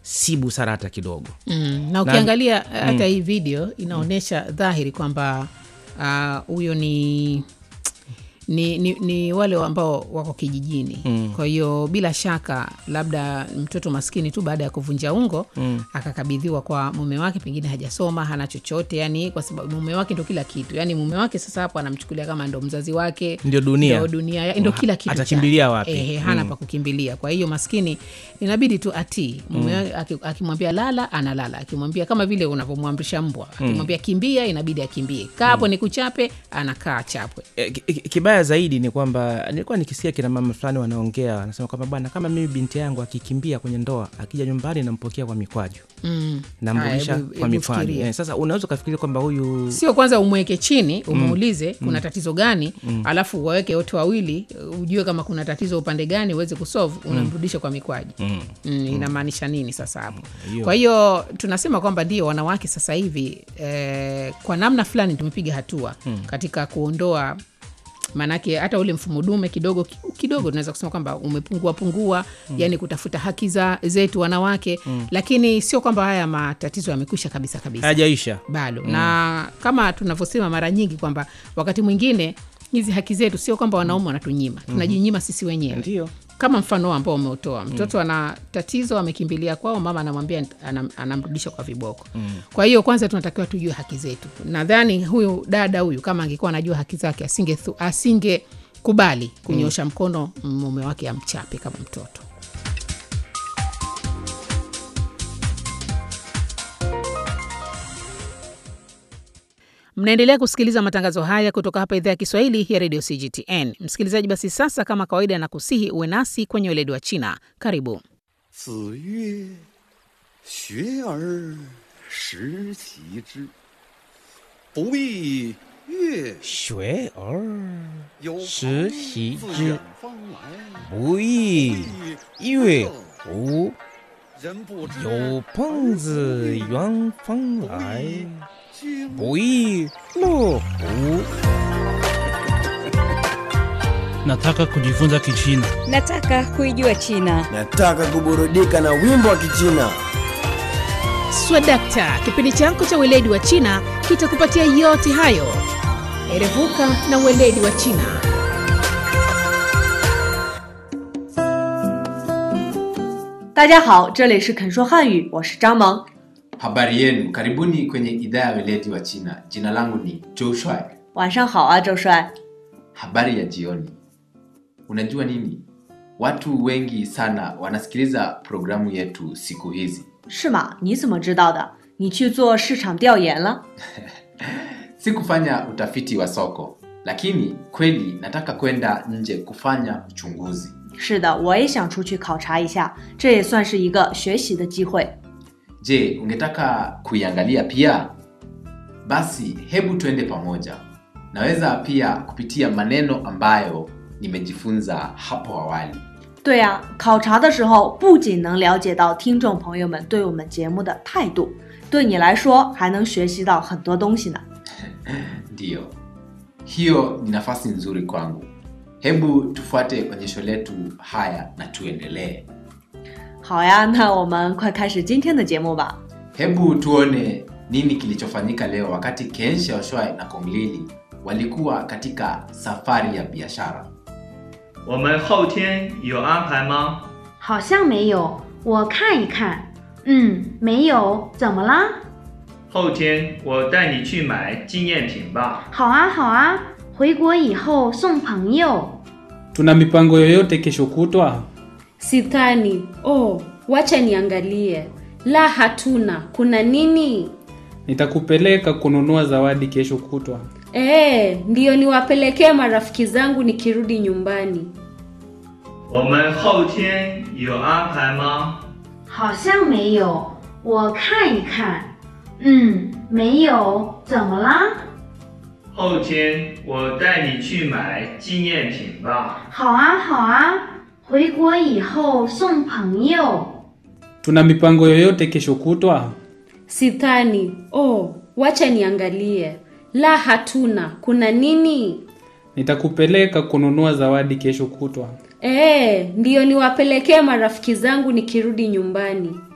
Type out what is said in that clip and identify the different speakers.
Speaker 1: si busara hata kidogo
Speaker 2: mm. na ukiangalia hata hii video inaonyesha dhahiri kwamba ah, huyo ni ni, ni, ni wale ambao wako kijijini mm. kwa hiyo bila shaka labda mtoto maskini tu baada ya kuvunja ungo mm. akakabidhiwa kwa mume wake pengine hajasoma hana chochote yani kwa sababu mume wake ndo kila kitu yani mume wake sasa hapo anamchukulia kama ndo mzazi wake
Speaker 1: Ndio dunia.
Speaker 2: ndo dunia ya- ndo kila kitu
Speaker 1: Atakimbilia
Speaker 2: chake.
Speaker 1: wapi?
Speaker 2: Ehe, hana pa kukimbilia kwa hiyo maskini inabidi tu atii mume wake aki- akimwambia lala analala akimwambia kama vile unavyomwamrisha mbwa akimwambia kimbia inabidi akimbie kaa hapo ni kuchape anakaa chapwe
Speaker 1: E, ki- ki- kibaya zaidi ni kwamba nilikuwa nikisikia kina mama fulani wanaongea wanasema kwamba bwana kama mimi binti yangu akikimbia kwenye ndoa akija nyumbani nampokea kwa mikwaju
Speaker 2: mm.
Speaker 1: namrudisha
Speaker 2: Haya, hebu-
Speaker 1: kwa
Speaker 2: hebu
Speaker 1: mikwaju
Speaker 2: fikiria.
Speaker 1: eh, sasa unaweza ukafikiria kwamba huyu
Speaker 2: sio kwanza umweke chini umuulize kuna tatizo gani alafu waweke wote wawili ujue kama kuna tatizo upande gani uweze kusolve unamrudisha kwa mikwaji mm. inamaanisha nini sasa hapo
Speaker 1: hiyo.
Speaker 2: kwa hiyo tunasema kwamba ndio wanawake sasa hivi eh, kwa namna fulani tumepiga hatua katika kuondoa maanake hata ule mfumo dume kidogo kidogo tunaweza kusema kwamba umepungua pungua mm. yani kutafuta haki za zetu wanawake mm. lakini sio kwamba haya matatizo yamekwisha kabisa kabisa
Speaker 1: hajaisha
Speaker 2: bado mm. na kama tunavyosema mara nyingi kwamba wakati mwingine hizi haki zetu sio kwamba wanaume wanatunyima tunajinyima sisi wenyewe
Speaker 1: ndio
Speaker 2: kama mfano ambao umeutoa mtoto ana tatizo amekimbilia kwao mama anamwambia anam, anamrudisha kwa viboko mm. kwa hiyo kwanza tunatakiwa tujue haki zetu nadhani huyu dada huyu kama angekuwa anajua haki zake asinge asinge kubali kunyosha mkono mume wake amchape kama mtoto mnaendelea kusikiliza matangazo haya kutoka hapa idhaa ya kiswahili ya redio cgtn msikilizaji basi sasa kama kawaida na kusihi uwe nasi kwenye weledi wa china karibu
Speaker 3: 子曰：“学而时齐之，不亦乐
Speaker 1: 学而
Speaker 3: 有朋
Speaker 1: 时习
Speaker 3: 自
Speaker 1: 之
Speaker 3: 远方来，
Speaker 1: 不亦乐乎
Speaker 3: 人不知
Speaker 1: 有朋自远方来
Speaker 3: 经
Speaker 1: 不亦乐乎
Speaker 4: Nataka kujifunza Kichina.
Speaker 5: Nataka kuijua China.
Speaker 6: Nataka kuburudika na wimbo wa Kichina.
Speaker 2: swadakta kipindi chako cha weledi wa china kitakupatia yote hayo erevuka na weledi wa china
Speaker 7: 大家好，这里是肯说汉语，我是张萌。
Speaker 8: Habari yenu, karibuni kwenye idhaa ya weledi wa China. Jina langu ni Joe Shuai.
Speaker 7: 晚上好啊，周帅。
Speaker 8: Habari ya jioni. Unajua nini? Watu wengi sana wanasikiliza programu yetu siku hizi.
Speaker 7: 是吗？你怎么知道的？你去做市场调研了？
Speaker 8: Sikufanya utafiti wa soko, lakini kweli nataka kwenda nje kufanya uchunguzi.
Speaker 7: 是的，我也想出去考察一下，这也算是一个学习的机会。
Speaker 8: Je, ungetaka kuiangalia pia? Basi hebu twende pamoja. Naweza pia kupitia maneno ambayo nimejifunza hapo awali.
Speaker 7: 对呀、考察的时候不仅能了解到听众朋友们对我们节目的态度，对你来说还能学习到很多东西呢。
Speaker 8: Ndiyo, hiyo ni nafasi nzuri kwangu. Hebu tufuate onyesho letu haya na tuendelee.
Speaker 7: 好呀，那我们快开始今天的节目吧。
Speaker 8: Hebu tuone nini kilichofanyika leo wakati Ken Xiaoshuai na Kong Lili walikuwa katika safari ya biashara.
Speaker 9: 我们后天有安排吗？
Speaker 10: 好像没有，我看一看。嗯，没有，怎么啦？
Speaker 9: 后天我带你去买纪念品吧。
Speaker 10: 好啊，好啊，回国以后送朋友。
Speaker 11: Tuna mipango yoyote kesho kutwa?
Speaker 12: Sidhani. Oh, wacha niangalie. La, hatuna. Kuna nini?
Speaker 11: Nitakupeleka kununua zawadi kesho kutwa.
Speaker 12: Eh, ndiyo niwapelekee marafiki zangu nikirudi nyumbani.
Speaker 9: 我们后天有安排吗？
Speaker 10: 好像没有，我看一看。嗯，没有，怎么啦？
Speaker 9: 后天我带你去买纪念品吧。
Speaker 10: 好啊，好啊，回国以后送朋友。
Speaker 11: Tuna mipango yoyote kesho kutwa?
Speaker 12: Sidhani. Oh, wacha niangalie. La, hatuna. Kuna nini?
Speaker 11: Nitakupeleka kununua zawadi kesho kutwa.
Speaker 12: Eh, ndiyo niwapelekee marafiki zangu nikirudi nyumbani.